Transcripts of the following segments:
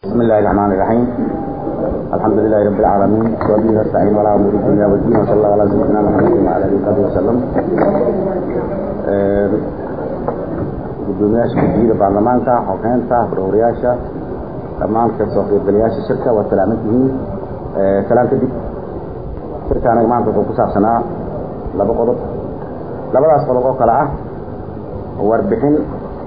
بسم الله الرحمن الرحيم الحمد لله رب العالمين وبه نستعين ولا امور الدنيا والدين وصلى الله على سيدنا محمد وعلى اله وصحبه وسلم gudoomiyaasha guddiyada baarlamaanka xogeynta barowrayaasha dhammaan kasoo qaybgalayaasha shirka waa salaaman tihiin salaan kadib shirka anaga maanta wuxuu ku saabsanaa laba qodob labadaas qodob oo kale ah warbixin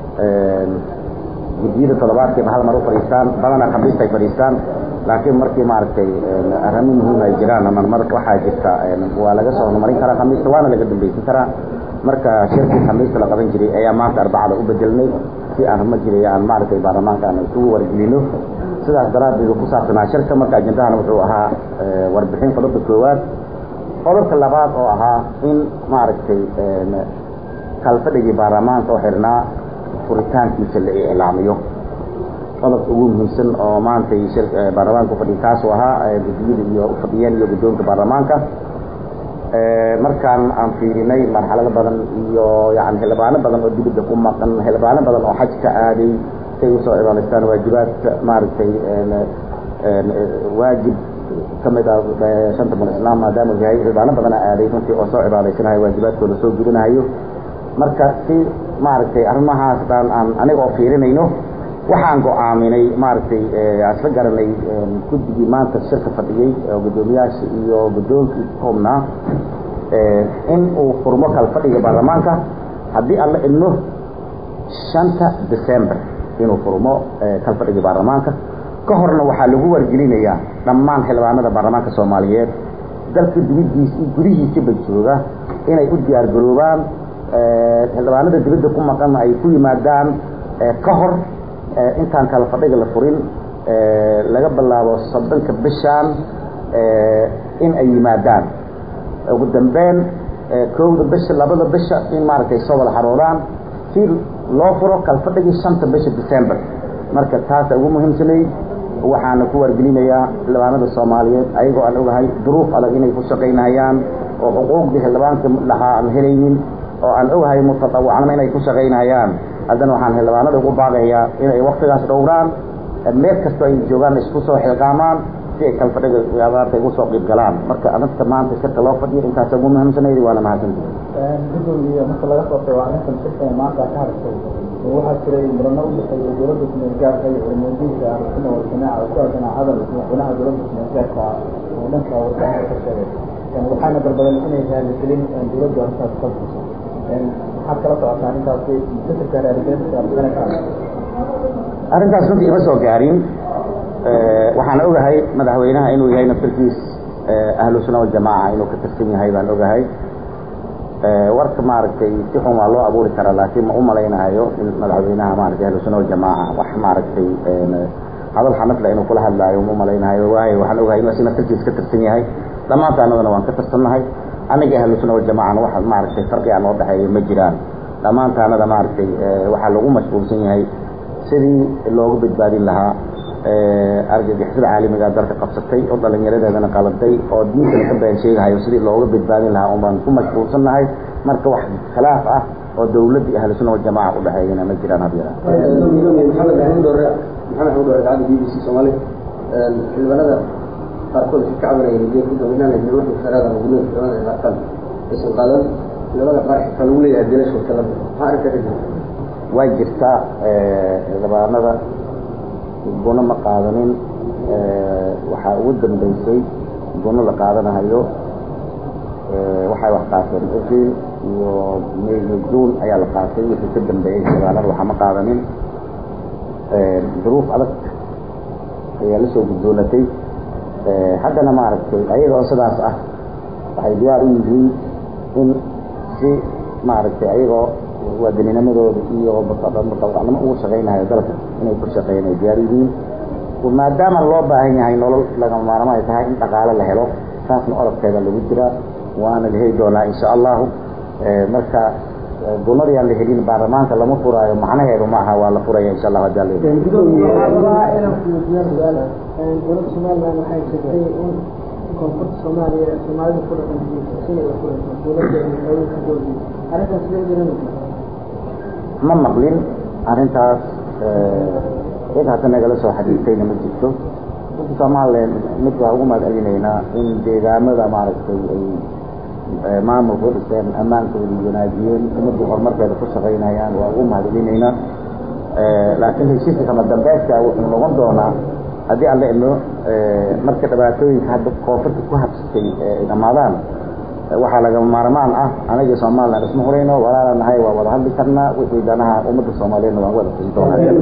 guddiyada toddobaadkiiba hal mar u fadhiistaan badanaa khamiista ay fadhiistaan laakiin markii maaragtay arrimo muhiim ay jiraan ama mar waxaa jirta waa laga soo horumarin karaa khamiista waana laga dambeysan karaa marka shirkii khamiista la qaban jiray ayaa maanta arbacada u bedelnay si aan ruma jiray aan maaragtay baarlamaanka aan isugu wargelino sidaas daraaddeed ku saabsanaa shirka marka ajendahana wuxuu ahaa warbixin qodobka koowaad qodobka labaad oo ahaa in maaragtay kalfadhigii baarlamaanka oo xirnaa furitaankiisa la iclaamiyo qodobka ugu muhiimsan oo maantay baarlamaanka ufadhiya kaasuu ahaa guddiyada iyo ufadhiyeen iyo guddoonka baarlamaanka markaan aan fiirinay marxalado badan iyo yani xildhibaano badan oo dibadda ku maqan xildhibaano badan oo xajka aaday say usoo cibaadaystaan waajibaadka maaragtay waajib kamid ah shanta bun islaam maadaama yahay xildhibaano badana aaday runtii oo soo cibaadaysanayo waajibaadkooda soo gudanahayo marka si maaragtay arrimahaas dhan aan aniga oo fiirinayno waxaan go-aaminay maaragtay aan isla garanay guddigii maanta shirka fadhiyey oo guddoomiyaasha iyo guddoonkii koobnaa in uu furmo kal fadhiga baarlamaanka haddii aan la idno shanta december inuu furmo kal fadhiga baarlamaanka ka horna waxaa lagu wargelinayaa dhammaan xildhibaanada baarlamaanka soomaaliyeed dalka dibadiis iyo gudihiisaba jooga inay u diyaar garoobaan xildhibaanada dibadda ku maqanna ay ku yimaadaan ka hor intaan kala fadhiga la furin laga bilaabo soddonka bishaan in ay yimaadaan ugu dambeyn kowda bisha labada bisha in maaragtay soo wada xaroodaan si loo furo kala fadhigii shanta bisha december marka taasa ugu muhiimsanay waxaana ku wargelinayaa xildhibaanada soomaaliyeed ayagoo aan ogahay duruuf adag inay ku shaqaynayaan oo xuquuqdii xildhibaanka lahaa aan helaynin oo aan ogahay mutatawacnimo inay ku shaqaynayaan haddana waxaan xildhibaanada ugu baaqayaa inay waktigaas dhowraan meel kastoo ay joogaan isku soo xilqaamaan si ay kalfadhiga maartay ugu soo qiib galaan marka arrinta maanta shirka loo fadhiyo intaas ugu muhiimsanaydi waana mahadsantihi gudoomiye marka laga soo tago arrintan shirka ee maanta ka hadashay waxaa jiray murano u dhexeeya dowladda kumeelgaarka iyo culimadiinka ahlusuna waljamaaca oo ku aadanaa hadal madaxweynaha dowladda kumeelgaarka oo dhanka warbaahinta ka sheegay waxaana dalbadan inay raaligelin dowladdu arrintaas ka bixiso maxaad kala socotaa arrintaasi fikirka raaligelinta arrintaas runtii ima soo gaarin waxaan ogahay madaxweynaha inuu yahay naftarkiis ahlu sunna waljamaaca inuu ka tirsan yahay baan ogahay warka maaragtay si xun waa loo abuuri karaa laakiin ma u malaynayo in madaxweynaha maaragtay ahlu sunna waljamaaca wax maaragtay hadal xanafle inuu kula hadlaayo ma malaynayo waayo waxaan ogahay inuu si naftarkiis ka tirsan yahay dhammaanta annagana waan ka tirsannahay aniga ahlu sunna waljamacana wax maaragtay farqi aan oo dhexeeya ma jiraan dhammaantaanada maaragtay waxaa lagu mashquulsan yahay sidii loogu badbaadin lahaa argagixisada caalamiga dalka qabsatay oo dhalinyaradeedana qaladay oo diintana ka been sheegahayo sidii looga badbaadin lahaa un baan ku mashquulsannahay marka wax khilaaf ah oo dawladda iyo ahlu sunna waljamaca u dhexeeyana ma jiraan hadyara maxamed axmed dore maxamed axmed dore idaacadda b b c soomaali xildhibaanada qaarkood ka cabanaya hadii gudoominaan nimanka sharaada gudooda xildhibaanada ay qaataan aysan qaadan xildhibaanada qaar xitaa lagu leeyahay dilasha kala maxaa arrinka ka jira way jirtaa xildhibaanada guno ma qaadanin waxaa ugu dambeysay guno la qaadanahayo waxay wax qaateen april iyo may iyo june ayaa la qaatay wixii ka dambeeyey xildhibaanada waxaa ma qaadanin duruuf adag ayaa la soo guddoonatay haddana maaragtay ayaga oo sidaas ah waxay diyaar u yihiin in si maaragtay ayagoo waadininimadooda iyo mutawacnimo ugu shaqaynayo dalka inay ku shaqeeyaan ay diyaar yihiin maadaama loo baahan yahay nolol lagama maarmo ay tahay in dhaqaale la helo taasna orodkeeda lagu jiraa waana la heli doonaa insha allahu marka gunadii aan la helin baarlamaanka lama furaayo macnaheedu ma aha waa la furaya insha allah hadii alla dowladda somaliland waxay sheegtay in koonfurta soomaaliya soomaalida ku dhaqan sinay u furayso dowladda haweenka dowladda arrintaas loo jiran ma maqlin arrintaas cid hadda nagala soo xadiistayna ma jirto dadka somalilan mid waa ugu mahad celinaynaa in deegaamada maaragtay ay maamulka u dhiseen ammaankooda wanaajiyeen ummadii horumarkeeda ku shaqaynayaan waa ugu mahad celinaynaa laakiin heshiiska kama dambeydka wuxuu noqon doonaa haddii alle ino marka dhibaatooyinka hadda koonfurta ku habsatay ay dhamaadaan waxaa lagama maarmaan ah anaga somalilan isma hurayno walaala nahay waa wada hadli karnaa wixii danaha ummadda soomaaliyeedna waan wada siin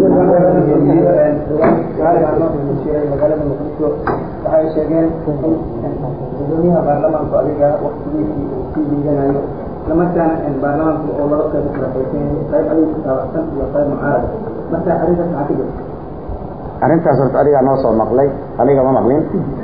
magaalada muqdisho waxay sheegeen in gudoomiyaha baarlamaanku adiga waktigiisii uu sii liidanayo islamarkaana baarlamaanku oo laba qayb kala qaybsan qayb adiga ku taabacsan iyo qayb mucaarad marka arrintaas maxaa ka jirta arrintaas horta adigaa noo soo maqlay aniga ma maqlin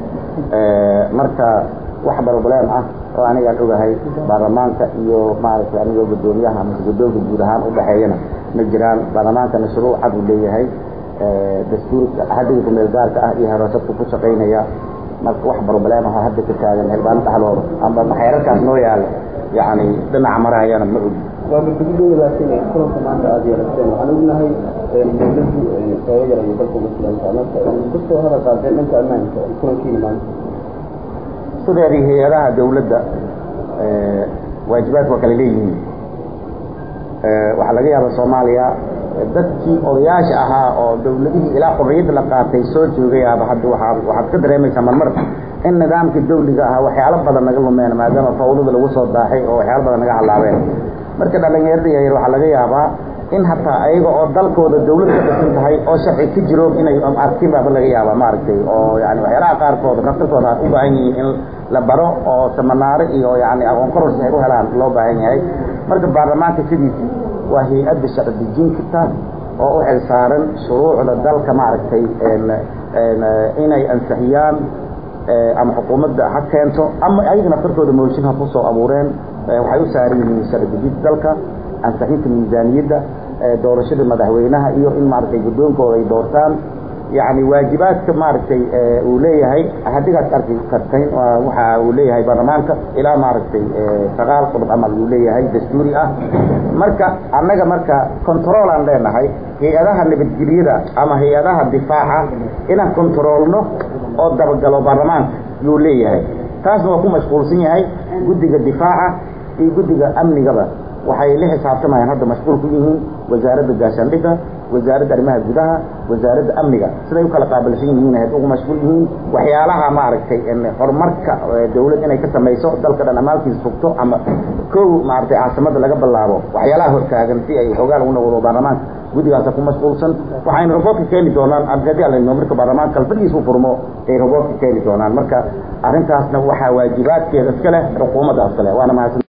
marka wax barobleem ah oo anigaan ogahay baarlamaanka iyo maaragtay anigoo guddoomiyaha amase guddoonka guud ahaan udhexeeyana ma jiraan baarlamaankana shuruuc cad uu leeyahay dastuurka hadiga kumeel gaarka ah iyo heroosabka ku shaqaynaya marka wax barobleem ah oo hadda ka taagan xildhibaano dhexdooda amba xeerarkaas noo yaala yacni dhinaca marahayana ma ogi waa guddigooda laakiin kulanka maanta aada yeelateen waxaan ognahay dowladdu sooga yarayo dalka uga filantaa marka kusoo hadal qaadeen dhanka ammaanka kulankiina maanta sideedii hay-adaha dawladda waajibaadka waa kala leeyihiin waxaa laga yaaba soomaaliya dadkii odayaasha ahaa oo dawladihii ilaa xorriyadda la qaatay soo joogayaaba hadda waaa waxaad ka dareemaysaa marmar in nidaamkii dawliga ahaa waxyaalo badan naga lumeen maadaama fawdada lagu soo daaxay oo waxyaalo badan naga halaabeen marka dhalinyarada yaryar waxaa laga yaabaa in hataa ayaga oo dalkooda dawlad ka dhisan tahay oo sharci ka jiro inay arkin baaba laga yaaba maaragtay oo yani waxyaalaha qaarkood naftarkooda u baahan yihiin in la baro oo samanaaro iyo yani aqoon kororsi ay u helaan loo baahan yahay marka baarlamaanka sidiisii waa hay-adda sharci dejin karta oo u xil saaran shuruucda dalka maaragtay inay ansixiyaan ama xukuumadda ha keento ama ayaga naftarkooda mooshin ha kusoo abuureen waxay u saaran yihiin sharci dejinta dalka ansixinta miisaaniyadda doorashada madaxweynaha iyo in maaragtay guddoonkooda ay doortaan yani waajibaadka maaragtay uu leeyahay hadigaad arki kartayn waxa uu leeyahay baarlamaanka ilaa maaragtay sagaal qodob camal uu leeyahay dastuuri ah marka annaga marka control aan leenahay hay-adaha nabadgelyada ama hay-adaha difaaca inaan controolno oo dabagalo baarlamaanka yuu leeyahay taasna waa ku mashquulsan yahay guddiga difaaca iyo guddiga amnigaba waxay la xisaabtamayaan hadda mashquul ku yihiin wasaaradda gaashaandhigga wasaaradda arrimaha gudaha wasaaradda amniga siday u kala qaabilsan yihiin ahayd ugu mashquul yihiin waxyaalaha maaragtay horumarka dawlad inay ka samayso dalka dhan amaalkiisa sugto ama kow maaragtay caasimada laga bilaabo waxyaalaha hortaagan si ay xoogaan ugu noqdo baarlamaanka guddigaasa ku mashquulsan waxayna roboodka keeni doonaan haddii alano marka baarlamaanka kalfadhiisa u furmo ay roboodka keeni doonaan marka arrintaasna waxaa waajibaadkeeda iska leh xukuumadda iska leh waana mahadsan